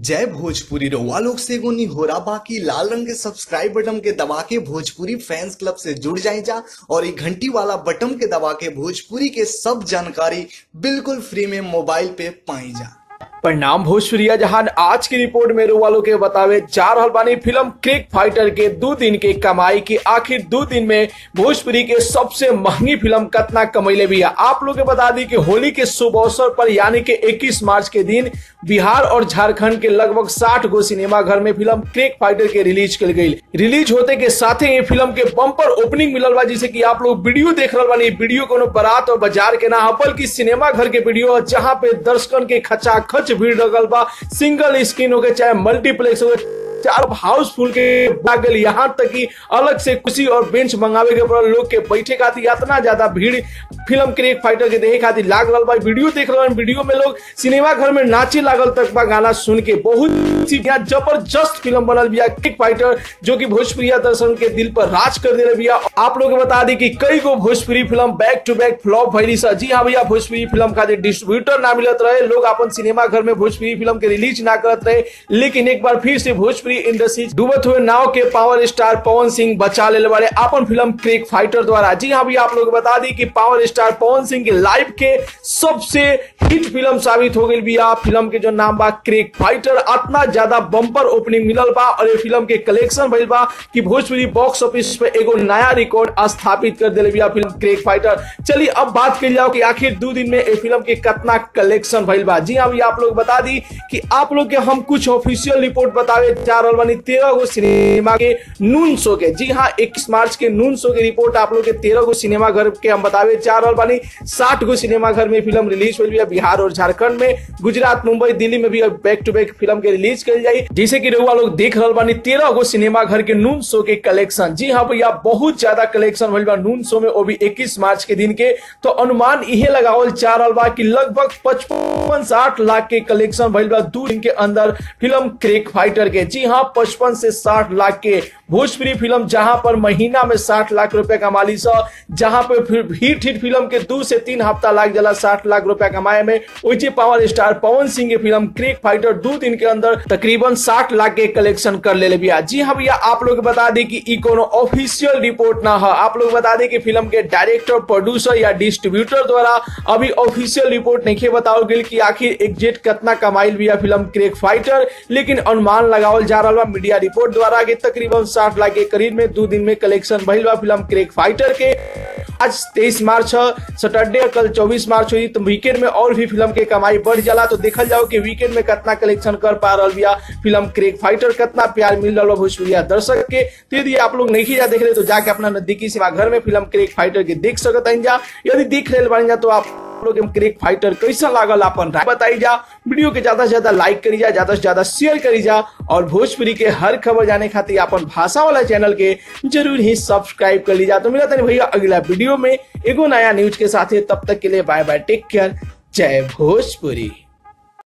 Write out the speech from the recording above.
जय भोजपुरी रउआ लोग से एगो निहोरा बाकी लाल रंग के सब्सक्राइब बटन के दबा के भोजपुरी फैंस क्लब से जुड़ जाए जा और ये घंटी वाला बटन के दबा के भोजपुरी के सब जानकारी बिल्कुल फ्री में मोबाइल पे पाई जा परिणाम भोजपुरिया जहान आज की रिपोर्ट में वालों के बतावे जा रहल बानी फिल्म क्रिक फाइटर के दो दिन के कमाई की आखिर दो दिन में भोजपुरी के सबसे महंगी फिल्म कतना कमैले भी है आप लोग के बता दी कि होली के शुभ अवसर पर यानी कि 21 मार्च के दिन बिहार और झारखंड के लगभग 60 गो सिनेमा घर में फिल्म क्रिक फाइटर के रिलीज कल गई रिलीज होते के साथ ही ये फिल्म के बम्पर ओपनिंग मिलल बा जिसे कि आप लोग वीडियो देख रहे बानी वीडियो कोनो बारात और बाजार के ना बल्कि सिनेमा घर के वीडियो जहां पे दर्शकन के खचा खच भीड़ लगल बा सिंगल स्क्रीन हो गए चाहे मल्टीप्लेक्स हो गए चार हाउसफुल के लागल यहाँ तक कि अलग से कुर्सी और बेंच मंगावे के पड़ल लोग के बैठे खातिर इतना ज्यादा भीड़ फिल्म क्रिक फाइटर के देखे खातिर लाग रहा बा वीडियो देख रहे वीडियो में लोग सिनेमा घर में नाचे लागल तक बा गाना सुन के बहुत सी यहाँ जबरदस्त फिल्म बनल बिया क्रिक फाइटर जो कि भोजपुरिया दर्शन के दिल पर राज कर दे बिया आप लोग बता दी कि कई गो Bhojpuri film back to back flop भैली सा जी हाँ भैया भोजपुरी फिल्म खातिर डिस्ट्रीब्यूटर ना मिलत रहे लोग अपन सिनेमा घर में भोजपुरी फिल्म के रिलीज ना करत रहे लेकिन एक बार फिर से भोजपुरी इंडस्ट्री डूबत हुए नाव के पावर स्टार पवन सिंह बचा ले वाले अपन फिल्म क्रिक फाइटर द्वारा जी हाँ भैया आप लोग बता दी कि पावर स्टार पवन सिंह के लाइफ के सबसे हिट फिल्म साबित हो गई बिया फिल्म के जो नाम बा क्रिक फाइटर इतना ज्यादा बम्पर ओपनिंग मिलल बा और ये फिल्म के कलेक्शन भइल बा कि भोजपुरी बॉक्स ऑफिस पे एगो नया रिकॉर्ड स्थापित कर दिले बिया फिल्म क्रिक फाइटर चलिए अब बात कर जाओ कि आखिर दो दिन में ये फिल्म के कितना कलेक्शन भइल बा जी हाँ भैया आप लोग बता दी कि आप लोग के हम कुछ ऑफिशियल रिपोर्ट बतावे जा रहल बानी तेरह गो सिनेमा के नून शो के जी हाँ इक्कीस मार्च के नून शो के रिपोर्ट आप लोग के तेरह गो सिनेमा घर के हम बतावे जा रहल बानी साठ गो सिनेमा घर में फिल्म रिलीज हुई है बिहार और झारखंड में गुजरात मुंबई दिल्ली में भी बैक टू बैक फिल्म के रिलीज करी जाई जैसे कि रउआ लोग देख रहल बानी तेरह गो सिनेमा घर के नून शो के कलेक्शन जी हाँ भैया बहुत ज्यादा कलेक्शन भइल बा नून शो में वो भी इक्कीस मार्च के दिन के तो अनुमान इहे लगावल जा रहल बा कि लगभग पचपन साठ लाख के कलेक्शन भइल बा दो दिन के अंदर फिल्म क्रिक फाइटर के जी हाँ पचपन से साठ लाख के भोजपुरी फिल्म जहां पर महीना में साठ लाख रुपए कमाली सा जहां पे फिर हिट हिट फिल्म के दो से तीन हफ्ता लाग जाला साठ लाख रुपया कमाए में वही पावर स्टार पवन सिंह की फिल्म क्रिक फाइटर दो दिन के अंदर तकरीबन साठ लाख के कलेक्शन कर ले भैया जी हाँ भैया आप लोग बता दें कि ई कोनो ऑफिशियल रिपोर्ट ना है आप लोग बता दें कि फिल्म के डायरेक्टर प्रोड्यूसर या डिस्ट्रीब्यूटर द्वारा अभी ऑफिशियल रिपोर्ट नहीं बताओ गई कि आखिर एग्जेक्ट कितना कमाइल भैया फिल्म क्रिक फाइटर लेकिन अनुमान लगावल जा रहा मीडिया रिपोर्ट द्वारा कि तकरीबन साठ लाख के करीब में दो दिन में कलेक्शन भइल बा फिल्म क्रिक फाइटर के आज 23 मार्च सैटरडे कल 24 मार्च हुई तो वीकेंड में और भी फिल्म के कमाई बढ़ जाला तो देखल जाओ कि वीकेंड में कितना कलेक्शन कर पा रहा बिया फिल्म क्रिक फाइटर कितना प्यार मिल रहा भोजपुरिया दर्शक के तो यदि आप लोग नहीं जा देख रहे तो जाके अपना नजदीकी सिनेमा घर में फिल्म क्रिक फाइटर के देख सकते हैं जा यदि देख रहे बन जा तो आप लोग क्रिक फाइटर कैसा लागल अपन राय बताई जा वीडियो के ज्यादा से ज्यादा लाइक करी जा ज्यादा से ज्यादा शेयर करी जा और भोजपुरी के हर खबर जाने खातिर अपन भाषा वाला चैनल के जरूर ही सब्सक्राइब कर लीजा तो मिला था भैया अगला वीडियो में एगो नया न्यूज के साथ तब तक के लिए बाय बाय टेक केयर जय भोजपुरी